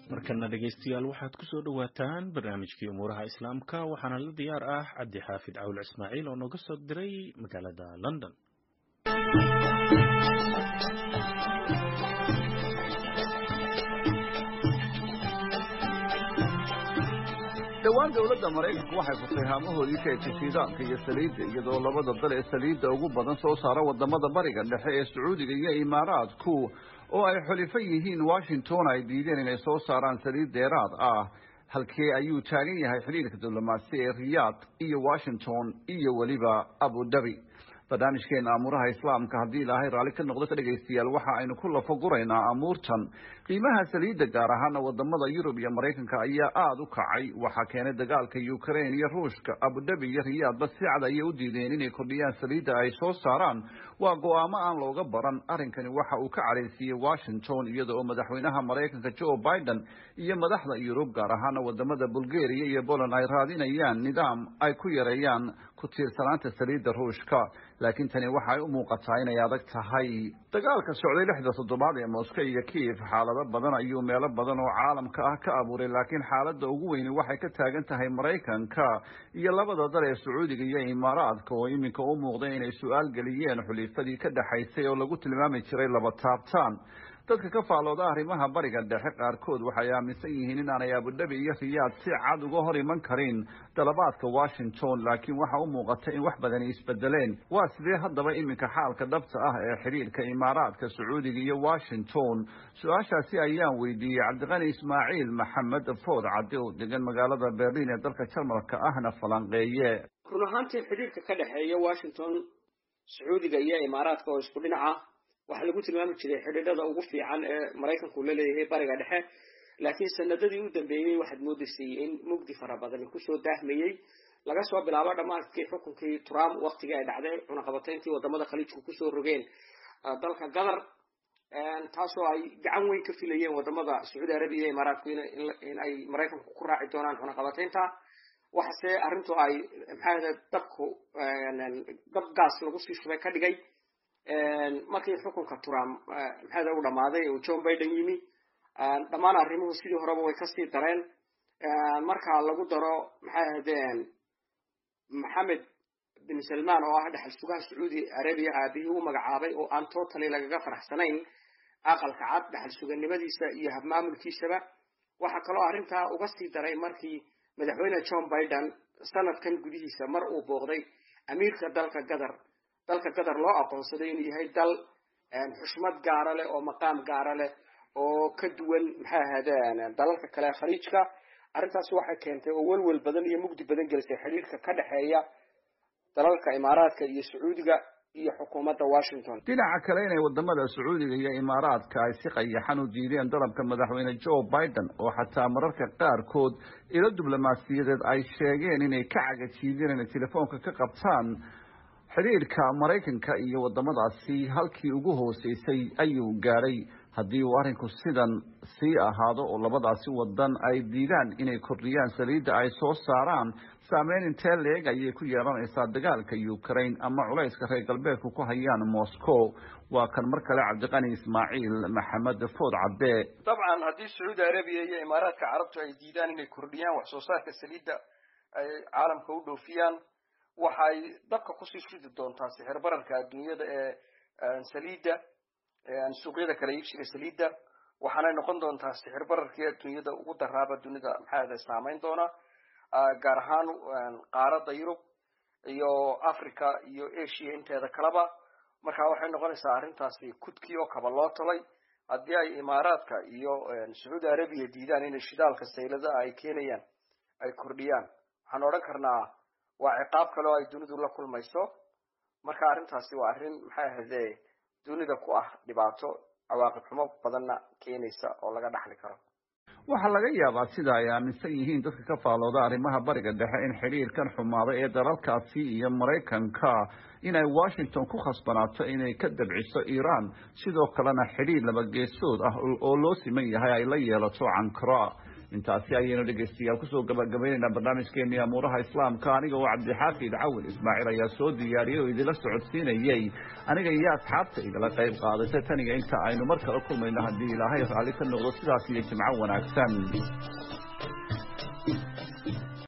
markana dhegaystayaal waxaad ku soo dhowaataan barnaamijkii umuuraha islaamka waxaana la diyaar ah cabdi xaafid cawil ismaaciil oo nooga soo diray magaalada london dhowaan dowladda maraykanku waxay furtay haamahoodii kaydka shiidaanka iyo saliidda iyadoo labada dal ee saliidda ugu badan soo saara wadamada bariga dhexe ee sacuudiga iyo imaaraadku oo ay xulifo yihiin washington ay diideen inay soo saaraan saliid dheeraad ah halkee ayuu taagan yahay xidhiirka diblomaasi ee riyaad iyo washington iyo weliba abu dhabi barnaamijkeena amuuraha islaamka haddii ilaahay raalli ka noqdo ka dhegaystayaal waxa aynu ku lafaguraynaa amuurtan qiimaha saliidda gaar ahaana wadamada yurub iyo maraykanka ayaa aada u kacay waxaa keenay dagaalka ukraine iyo ruushka abudhabi iyo riyaadba si cad ayay u diideen inay kordhiyaan saliidda ay soo saaraan waa go-aamo aan looga baran arrinkani waxa uu ka cadhaysiiyey washington iyada oo madaxweynaha maraykanka joe biden iyo madaxda yurub gaar ahaana wadamada bulgaria iyo poland ay raadinayaan nidaam ay ku yareeyaan ku tiirsanaanta saliidda ruushka laakiin tani waxay u muuqataa inay adag tahay dagaalka socday lixda toddobaad ee moscow iyo kiev xaalado badan ayuu meelo badan oo caalamka ah ka abuuray laakiin xaaladda ugu weyni waxay ka taagan tahay maraykanka iyo labada dal ee sacuudiga iyo imaaraadka oo iminka u muuqday inay su-aal geliyeen xulifadii ka dhexaysay oo lagu tilmaami jiray laba taabtaan dadka ka faalooda arrimaha bariga dhexe qaarkood waxay aaminsan yihiin inaanay abudhabi iyo riyaad si cad uga hor iman karin dalabaadka washington laakiin waxa u muuqata in wax badani isbedeleen waa sidee haddaba iminka xaalka dhabta ah ee xidhiirka imaaraadka sacuudiga iyo washington su-aashaasi ayaan weydiiyey cabdiqani ismaaciil maxamed food cadde oo degan magaalada berlin ee dalka jarmalka ahna falanqeeye run ahaantii xidhiirka ka dhexeeya washington sacuudiga iyo imaaraadka oo isku dhinaca waxaa lagu tilmaami jiray xidhiidhada ugu fiican ee maraykanku la leeyahay bariga dhexe laakiin sanadadii u dambeeyey waxaad moodaysay in mugdi fara badani kusoo daahmayey laga soo bilaabo dhammaadkii xukunkii trump waktigii ay dhacday cunaqabatayntii wadamada khaliijku kusoo rogeen dalka qatar taasoo ay gacan weyn ka filayeen wadamada sacuudi arabiya iyo imaaraadku in ay maraykanku ku raaci doonaan cunaqabataynta waxase arrintu ay maxaa dabku dab gaas lagu sii shubay ka dhigay markii xukunka trump maxaada u dhammaaday uu john biden yimi dhammaan arrimuhu sidii horeba way kasii dareen marka lagu daro maxay ahaydeen maxamed bin salman oo ah dhexal sugaha sacuudi arabiya aabihii u magacaabay oo aan totally lagaga faraxsanayn aqalka cad dhexal suganimadiisa iyo habmaamulkiisaba waxaa kaloo arrintaa uga sii daray markii madaxweyne john biden sanadkan gudihiisa mar uu booqday amiirka dalka qatar dalka qatar loo aqoonsaday inuu yahay dal xushmad gaara leh oo maqaam gaara leh oo ka duwan maxay ahaydeen dalalka kale khaliijka arrintaasi waxay keentay oo welwel badan iyo mugdi badan gelisay xidhiirka ka dhexeeya dalalka imaaraadka iyo sacuudiga iyo xukuumadda washington dhinaca kale inay wadamada sacuudiga iyo imaaraadka ay si qayaxan u diideen dalabka madaxweyne joe biden oo xataa mararka qaarkood ilo diblomaasiyadeed ay sheegeen inay ka cagajiideen inay telefoonka ka qabtaan xidhiirka maraykanka iyo wadamadaasi halkii ugu hooseysay ayuu gaadhay haddii uu arrinku sidan sii ahaado oo labadaasi wadan ay diidaan inay kordhiyaan saliidda ay soo saaraan saameyn intee leeg ayay ku yeelanaysaa dagaalka ukraine ama culayska reer galbeedku ku hayaan moscow waa kan mar kale cabdiqani ismaaciil maxamed food cabde dabcan haddii sacuudi arabiya iyo imaaraadka carabtu ay diidaan inay kordhiyaan wax soo saarka saliidda ay caalamka u dhoofiyaan waxay dabka kusii shidi doontaa sixir bararka adduunyada ee saliidda suuqyada kala iibsiga saliidda waxaanay noqon doontaa sixir bararkii adduunyada ugu daraaba dunida maxaada saameyn doona gaar ahaan qaaradda yurub iyo africa iyo asia inteeda kaleba marka waxay noqonaysaa arrintaasi kudkii oo kaba loo talay haddii ay imaaraadka iyo sacuudi arabiya diidaan inay shidaalka saylada ay keenayaan ay kordhiyaan waxaan odhan karnaa waa ciqaab kale oo ay dunidu la kulmayso marka arrintaasi waa arrin maxay ahayde dunida ku ah dhibaato cawaaqib xumo badanna keenaysa oo laga dhaxli karo waxaa laga yaabaa sida ay aaminsan yihiin dadka ka faalooda arrimaha bariga dhexe in xidhiirkan xumaada ee dalalkaasi iyo maraykanka inay washington ku khasbanaato inay ka dabciso iiraan sidoo kalena xidhiir labageesood ah oo loo siman yahay ay la yeelato cankara intaasi ayaynu dhegaystayaal kusoo gabagabaynaynaa barnaamijkeenii amuuraha islaamka aniga oo cabdixaafid cawil ismaaciil ayaa soo diyaariyey oo idinla socodsiinayey aniga iyo asxaabta igala qayb qaadatay taniga inta aynu mar kale kulmayno haddii ilaahay raalli ka noqdo sidaas iyo jimco wanaagsan